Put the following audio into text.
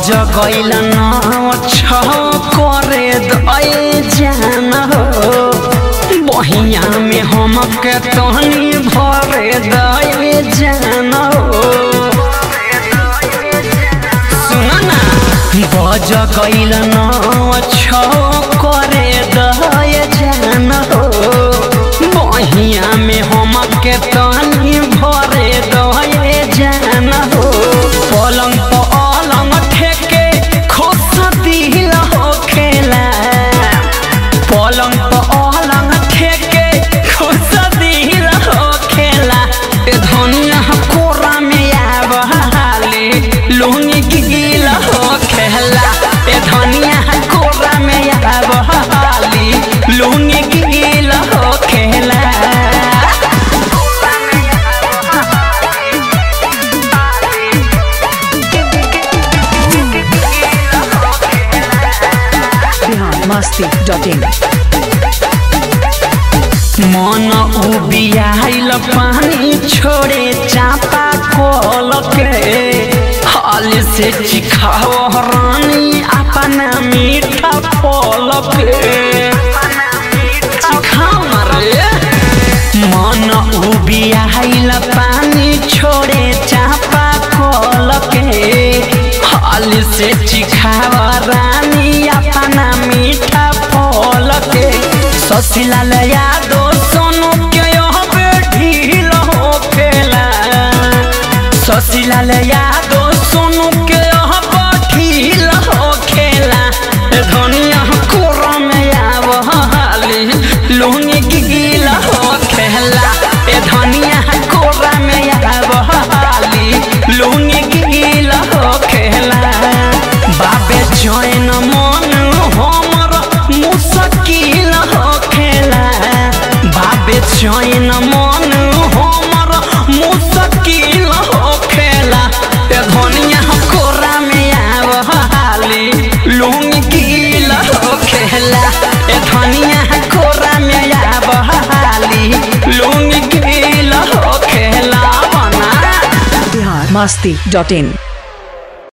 बज गइल न छ करे दए जान हो बहिया में हमके तहनी भरे दए जान हो सुन ना बज गइल न छ करे दए जान हो बहिया में हमके तहनी भरे दए जान हो पलंग पलंग ठेके खुश दिल हो खेला पलंग पलंग ठेके खुश दिल हो खेला ए धनिया कोरा में आवाले लुंगी गील हो खेला ए धनिया कोरा में आवाले लुंगी गील हो खेला biharmasti.in मन उबियाइल पानी छोड़े चापा कल के हाल से चिखाओ रानी अपना मीठा फल के चिखाओ ना रे मन उबियाइल पानी छोड़े चापा कल के हाल से चिखाओ रानी अपना मीठा फल के ससिलाल यादो सोनू के यहाँ पे ढील हो खेला ससिलाल यादो सोनू के यहाँ पे ढील हो खेला ए धनिया कोरा में आवली लुंगी गील हो खेला ए धनिया कोरा में आवली लुंगी गील हो खेला बाबे जैन मन हमर मुश्किल हो खेला बाबे जैन मन हमर मुश्किल हो खेला ए धनिया कोरा में आवली लुंगी गील हो खेला ए धनिया कोरा में आवली लुंगी गील हो खेला बना biharmasti.in